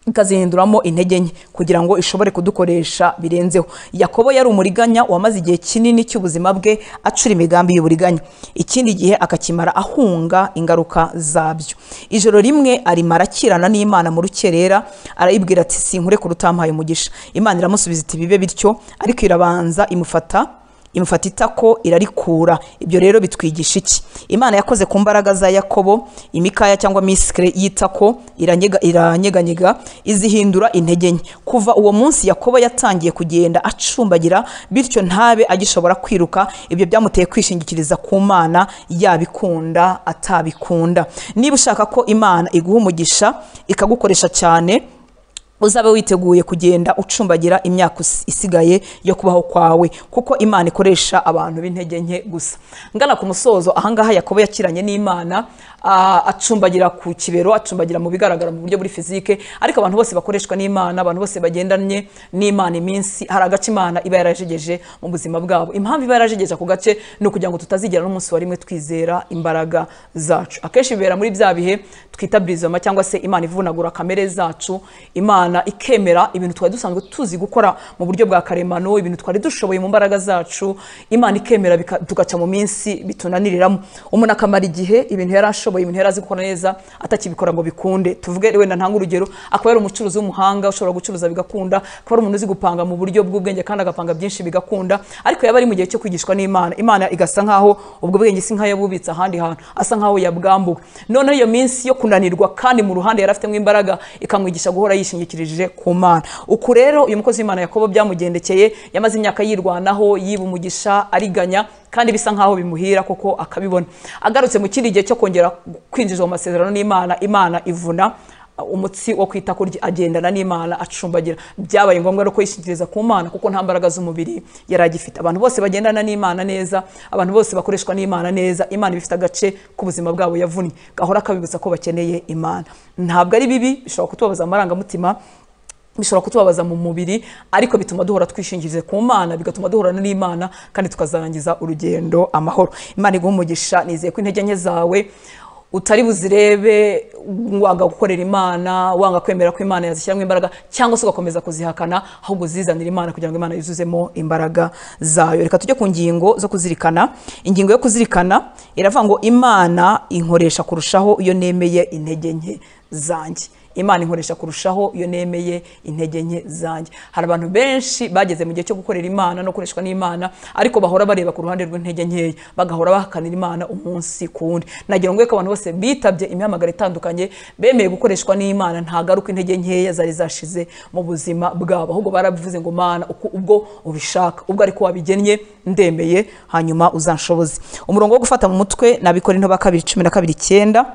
S1: ikazihinduramo intege nke kugira ngo ishobore kudukoresha birenzeho yakobo yari umuriganya wamaze igihe kinini cy'ubuzima bwe acura imigambi y'uburiganya ikindi gihe akakimara ahunga ingaruka zabyo ijoro rimwe arimara akirana n'imana mu rukerera arayibwira ati sinkureka utampaye umugisha imana iramusubiza iti bibe bityo ariko irabanza imufata imufata itako irarikura ibyo rero bitwigisha iki imana yakoze ku mbaraga za yakobo imikaya cyangwa misikire y'itako iranyega- iranyeganyega izihindura intege nke kuva uwo munsi yakobo yatangiye kugenda acumbagira bityo ntabe agishobora kwiruka ibyo byamuteye kwishingikiriza ku mana yabikunda atabikunda niba ushaka ko imana iguha umugisha ikagukoresha cyane uzabe witeguye kugenda ucumbagira imyaka usi- isigaye yo kubaho kwawe kuko imana ikoresha abantu b'intege nke gusa ngana ku musozo ahangaha yakobo yakiranye n'imana ah, acumbagira ku kibero acumbagira mu bigaragara mu buryo buri fizike ariko abantu bose bakoreshwa n'imana abantu bose bagendanye n'imana iminsi hari agace imana iba yarajegeje mu buzima bwabo impamvu iba yarajegeje ako gace ni ukugira ngo tutazigera n'umunsi wa rimwe twizera imbaraga zacu akenshi bibera muri bya bihe twita bizoma cyangwa se imana ivunagura kamere zacu imana ikemera ibintu twari dusanzwe tuzi gukora mu buryo bwa karemano ibintu twari dushoboye mu mbaraga zacu imana ikemera bika- tugaca mu minsi bitunaniriramo umuntu akamara igihe ibintu yari ashoboye ibintu yari azi gukora neza atakibikora ngo bikunde tuvuge wenda ntange urugero akaba yari umucuruzi w'umuhanga ushobora gucuruza bigakunda akaba ari umuntu uzi gupanga mu buryo bw'ubwenge kandi agapanga byinshi bigakunda ariko yaba ari mu gihe cyo kwigishwa n'imana imana igasa nkaho ubwo bwenge si nk'ayabubitse ahandi hantu asa nkaho yabwambuwe noneho iyo minsi yo kunanirwa kandi mu ruhande yari afitemo imbaraga ikamwigisha guhora yishingikirije ku mana uku rero uyu mukozi w'imana yakobo byamugendekeye yamaze imyaka yirwanaho yiba umugisha ariganya kandi bisa nkaho bimuhira kuko akabibona agarutse mu kindi gihe cyo kongera kwinjizwa mu masezerano n'imana imana ivuna umutsi wo kwita kurya agendana n'imana acumbagira byabaye ngombwa rero ko yishingikiriza ku mana kuko nta mbaraga z'umubiri yari agifite abantu bose bagendana n'imana neza abantu bose bakoreshwa n'imana neza imana iba ifite agace k'ubuzima bwabo yavunnye gahora kabibutsa ko bakeneye imana ntabwo ari bibi bishobora kutubabaza amarangamutima bishobora kutubabaza mu mubiri ariko bituma duhora twishingirize ku mana bigatuma duhorana n'imana kandi tukazarangiza urugendo amahoro imana iguha umugisha nizeye ko intege nke zawe utari buzirebe wanga gukorera imana wanga kwemera ko imana yazishyiramo imbaraga cyangwa se ugakomeza kuzihakana ahubwo uzizanira imana kugira ngo imana yuzuzemo imbaraga zayo reka tujye ku ngingo zo kuzirikana ingingo yo kuzirikana iravuga ngo imana inkoresha kurushaho iyo nemeye intege nke zanjye imana inkoresha kurushaho iyo nemeye intege nke zanjye hari abantu benshi bageze mu gihe cyo gukorera imana no gukoreshwa n'imana ariko bahora bareba ku ruhande rw'intege nkeya bagahora bahakanira imana umunsi ku wundi nagira ngo ko abantu bose bitabye imihamagaro itandukanye bemeye gukoreshwa n'imana ntagaruka intege nkeya zari zashize mu buzima bwabo ahubwo barabivuze ngo mana uko ubwo ubishaka ubwo ariko wabigennye ndemeye hanyuma uzanshoboze umurongo wo gufata mu mutwe nabikora intoba kabiri cumi na kabiri icyenda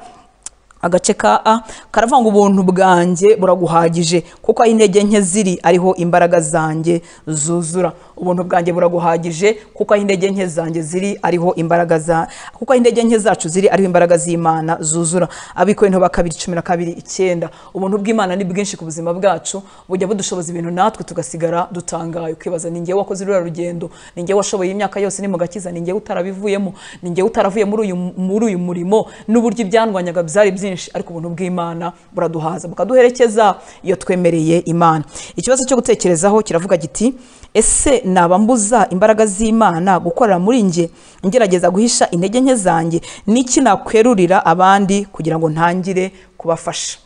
S1: agace ka a karavuga ngo ubuntu bwanjye buraguhagije kuko aho intege nke ziri ariho imbaraga zanjye zuzura ubuntu bwanjye buraguhagije kuko aho intege nke zanjye ziri ariho imbaraga za kuko aho intege nke zacu ziri ariho imbaraga z'imana zuzura abikorera ba kabiri cumi na kabiri icyenda ubuntu bw'imana ni bwinshi ku buzima bwacu bujya budushoboza ibintu natwe tugasigara dutangaye ukibaza ni ngewe wakoze ruriya rugendo ni ngewe washoboye imyaka yose ni mu gakiza ni ngewe utarabivuyemo ni ngewe utaravuye muri uyu muri uyu murimo n'uburyo ibyandwanyaga byari byinshi ariko ubuntu bw'imana buraduhaza bukaduherekeza iyo twemereye imana ikibazo cyo gutekerezaho kiravuga giti ese naba mbuza imbaraga z'imana gukorera muri njye ngerageza guhisha intege nke zanjye n'iki nakwerurira abandi kugira ngo ntangire kubafasha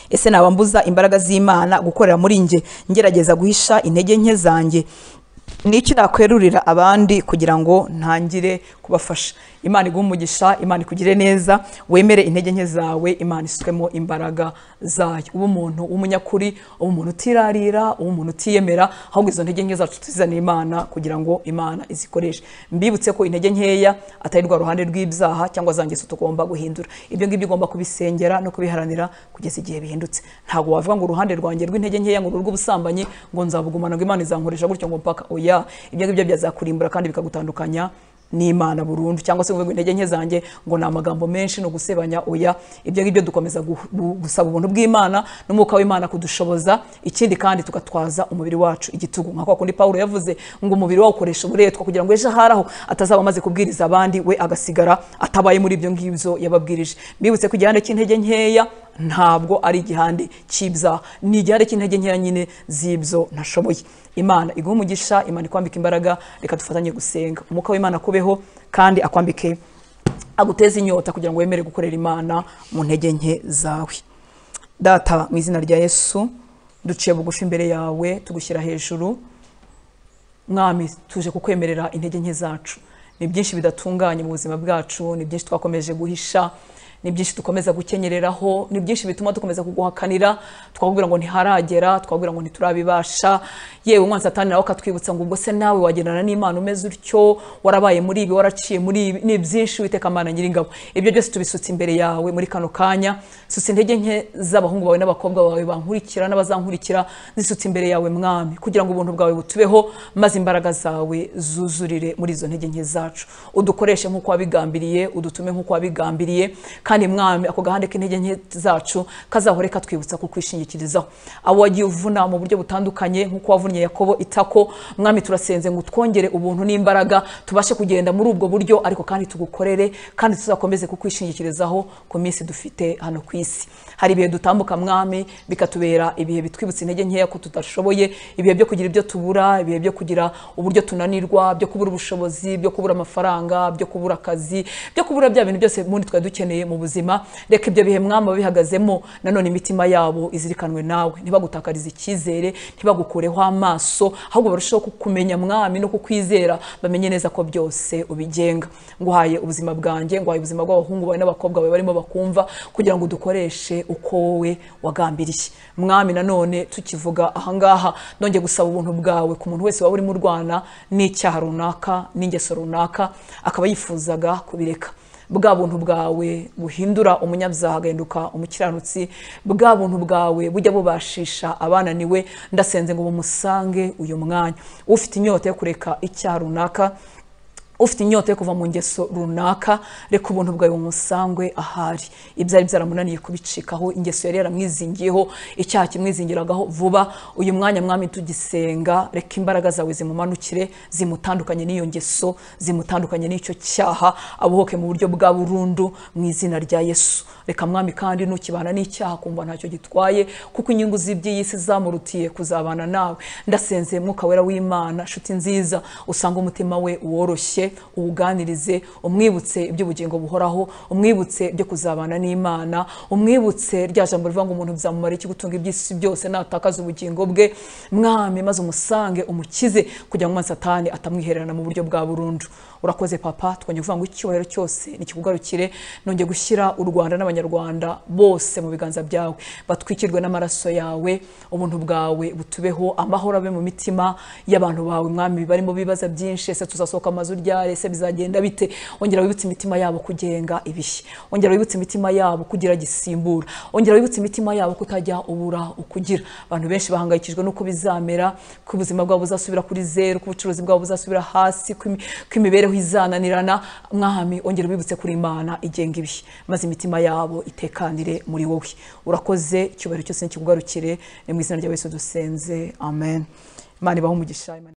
S1: ese naba mbuza imbaraga z'imana gukorera muri njye ngerageza guhisha intege nke zanjye n'iki nakwerurira abandi kugira ngo ntangire kubafasha imana iguhe umugisha imana ikugire neza wemere intege nke zawe imana iswemo imbaraga zayo uba umuntu w'umunyakuri uba umuntu utirarira uba umuntu utiyemera ahubwo izo ntege nke zacu tuzizane imana kugira ngo imana izikoreshe mbibutse ko intege nkeya atari rwa ruhande rw'ibyaha cyangwa zangiza tugomba guhindura ibyo ngibyo ugomba kubisengera no kubiharanira kugeza igihe bihindutse ntabwo wavuga ngo uruhande rwanjye rw'intege nkeya ngo urw'ubusambanyi ngo nzabugumana ngo imana izankoresha gutyo ngo mpaka oya ibyo ngibyo byazakurimbura kandi bikagutandukanya n'imana burundu cyangwa se ngo intege nke zanjye ngo ni amagambo menshi ni ugusebanya oya ibyo ngibyo dukomeza gu- gu- gusaba ubuntu bw'imana n'umwuka w'imana kudushoboza ikindi kandi tugatwaza umubiri wacu igitugu nka kwa kundi pawulo yavuze ngo umubiri wawo ukoresha uburetwa kugira ngo ejo ahari aho atazaba amaze kubwiriza abandi we agasigara atabaye muri ibyo ngibyo yababwirije mbibutse ku gihande cy'intege nkeya ntabwo ari igihande cy'ibyaha ni igihande cy'intege nkeya nyine z'ibyo ntashoboye imana iguhe umugisha imana ikwambika imbaraga reka dufatanye gusenga umwuka w'imana akubeho kandi akwambike aguteze inyota kugira ngo wemere gukorera imana mu ntege nke zawe data mu izina rya yesu duciye bugufi imbere yawe tugushyira hejuru mwami tuje kukwemerera intege nke zacu ni byinshi bidatunganye mu buzima bwacu ni byinshi twakomeje guhisha ni byinshi dukomeza gukenyereraho ni byinshi bituma dukomeza kuguhakanira twakubwira ngo ntiharagera twakubwira ngo ntiturabibasha yewe umwana satani nawe akatwibutsa ngo ubwo se nawe wagendana n'imana umeze utyo warabaye muri ibi waraciye muri ibi ni byinshi witeka mana nyiringabo ibyo byose tubisutse imbere yawe muri kano kanya susa intege nke z'abahungu bawe n'abakobwa bawe bankurikira n'abazankurikira zisutse imbere yawe mwami kugira ngo ubuntu bwawe butubeho maze imbaraga zawe zuzurire muri izo ntege nke zacu udukoreshe nk'uko wabigambiriye udutume nk'uko wabigambiriye kandi mwami ako gahande k'intege nke zacu kazahore katwibutsa kukwishingikirizaho abo wagiye uvuna mu buryo butandukanye nk'uko wavunnye yakobo itako mwami turasenze ngo utwongere ubuntu n'imbaraga tubashe kugenda muri ubwo buryo ariko kandi tugukorere kandi tuzakomeze kukwishingikirizaho ku minsi dufite hano ku isi hari ibihe dutambuka mwami bikatubera ibihe bitwibutsa intege nkeya ko tudashoboye ibihe byo kugira ibyo tubura ibihe byo kugira uburyo tunanirwa byo kubura ubushobozi byo kubura amafaranga byo kubura akazi byo kubura bya bintu byose muri twari dukeneye mu buzima reka ibyo bihe mwami babihagazemo nanone imitima yabo izirikanwe nawe ntibagutakarize icyizere ntibagukureho amaso ahubwo barusheho kukumenya mwami no kukwizera bamenye neza ko byose ubigenga nguhaye ubuzima bwanjye nguhaye ubuzima bw'abahungu bawe n'abakobwa bawe barimo bakumva kugira ngo dukoreshe uko wowe wagambiriye mwami nanone tukivuga ahangaha nongeye gusaba ubuntu bwawe ku muntu wese waba urimo urwana n'icyaha runaka n'ingeso runaka akaba yifuzaga kubireka bwa buntu bwawe buhindura umunyabyaha agahinduka umukiranutsi bwa buntu bwawe bujya bubashisha abananiwe ndasenze ngo bumusange uyu mwanya ufite inyota yo kureka icyaha runaka ufite inyota yo kuva mu ngeso runaka reka ubuntu bwawe bumusangwe ahari ibyari byaramunaniye kubicikaho ingeso yari yaramwizingiyeho icyaha kimwizingiragaho vuba uyu mwanya mwami tugisenga reka imbaraga zawe zimumanukire zimutandukanye n'iyo ngeso zimutandukanye n'icyo cyaha abohoke mu buryo bwa burundu mu izina rya yesu reka mwami kandi ntukibana n'icyaha kumva ntacyo gitwaye kuko inyungu z'iby'iyi si zamurutiye kuzabana nawe ndasenze mwuka wera w'imana nshuti nziza usanga umutima we woroshye uwuganirize umwibutse iby'ubugingo buhoraho umwibutse byo kuzabana n'imana umwibutse rya jambo rivuga ngo umuntu byamumara iki gutunga iby'isi byose natakaza ubugingo bwe mwami maze umusange umukize kugira ngo umwana satani atamwihererana mu buryo bwa burundu urakoze papa twongeye kuvuga ngo icyubahiro cyose nikikugarukire nongeye gushyira u rwanda n'abanyarwanda bose mu biganza byawe batwikirwe n'amaraso yawe ubuntu bwawe butubeho amahoro abe mu mitima y'abantu bawe mwami barimo ibibazo byinshi ese tuzasohoka amazu ryari morale se bizagenda bite ongera wibutse imitima yabo kugenga ibishyi ongera wibutse imitima yabo kugira gisimbura ongera wibutse imitima yabo kutajya ubura ukugira abantu benshi bahangayikishijwe n'uko bizamera ko ubuzima bwabo buzasubira kuri zeru ko ubucuruzi bwabo buzasubira hasi ko imi- ko imibereho izananirana mwami ongera wibutse kuri imana igenga ibihe maze imitima yabo itekanire muri wowe urakoze icyubahiro cyose kikugarukire ni mu izina rya yesu dusenze amen imana ibahe umugisha Imana-